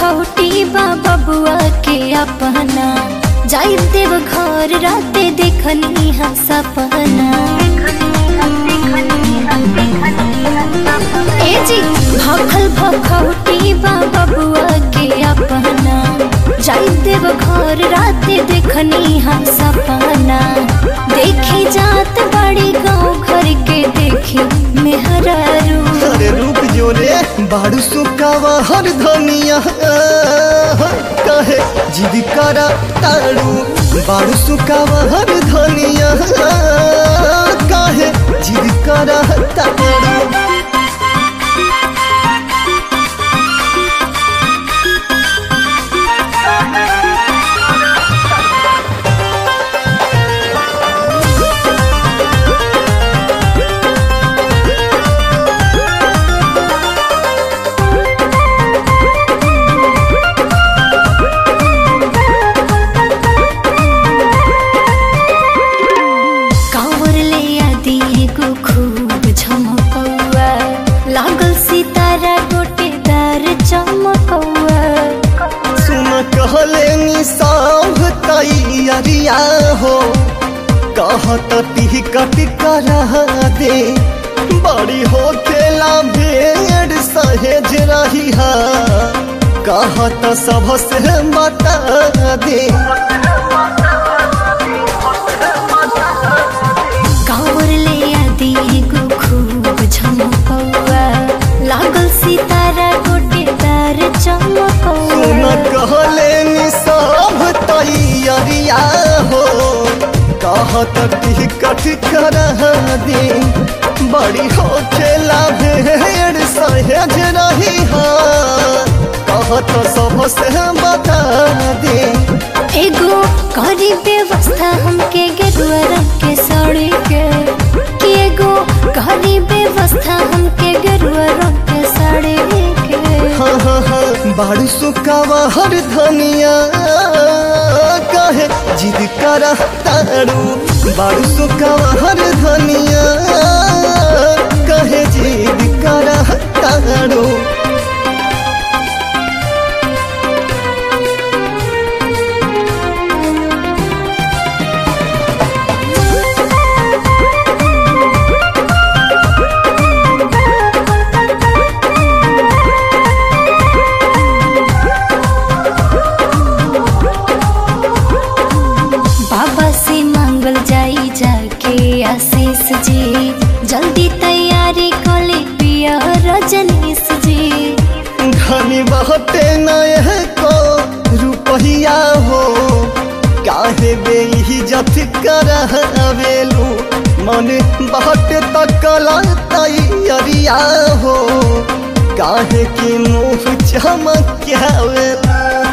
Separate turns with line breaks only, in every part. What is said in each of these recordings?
भखौटी बा बबुआ के अपना जाई देव घर राते देखनी हा सपना ए जी भखल भखौटी बा बबुआ के अपना जाई देव घर राते देखनी हा सपना देखी जात बड़ी गाँव घर के देखी मेहरारू
अरे रुक जो रे बाड़ू सुकावा हर धनिया कहे जिद करा ताड़ू बाड़ू सुकावा हर धनिया कहे जिद करा ताड़ू
कांवर ले आदि एगो खूब झमकौआ लागल सितारा गोटेदार चमकौआ
सुन कहले निसाव तैयारिया हो कहत टिकट करा दे बड़ी हो खेला भेड़ सहेज रही है कहत सबसे बता दे
कांवर ले आदि एगो खूब झमकौआ लागल सितारा गोटेदार
सुन
चमकौआ
कहले निसाव तैयारिया हो कहत टिकट करा दे बड़ी हो खेला भेड़ सहेज रही है कहत सबसे बता दे
एगो करी व्यवस्था हमके गेरुआ रंग के साड़ी के कि एगो करी व्यवस्था हमके गेरुआ रंग के साड़ी के
हाँ हाँ हाँ बाड़ी सुकावा हर धनिया कहे जिद करा तारू बाड़ी सुकावा हर धनिया कहे जिद करा तारू
बाबा से मांगल जाई जाके आशीष जी जल्दी तैयारी कले पिया रजनीश जी
धनी बहते नए को रुपहिया हो काहे बेइज्जत करवेलू मन बहत तकला तैयारिया हो काहे की मुँह चमकावेलू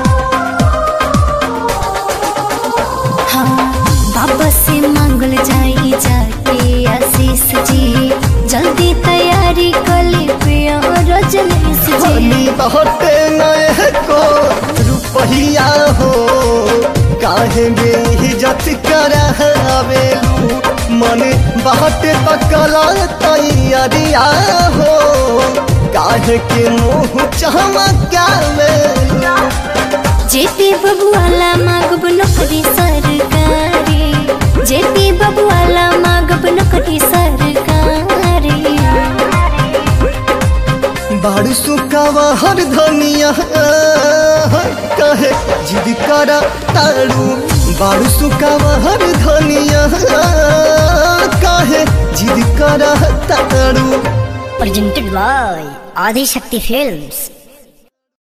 हाँ बाबा से मांगल जाई जाके आशीष जी जल्दी तैयारी कले पिया रजनीश जी
धनी बहते नए को रुपहिया हो काहे बेइज्जत करवेलू मन बहते तकला तैयारिया हो काहे के मुँह चमकावेलू
जेपी बबुआला मांगब नौकरी सरकारी जेपी बबुआला मांगब नौकरी सरकारी
बाड़ सुकावा हर धनिया कहे जिद करा तारू बाड़ सुकावा हर धनिया कहे जिद करा तारू
presented by Adi Shakti Films.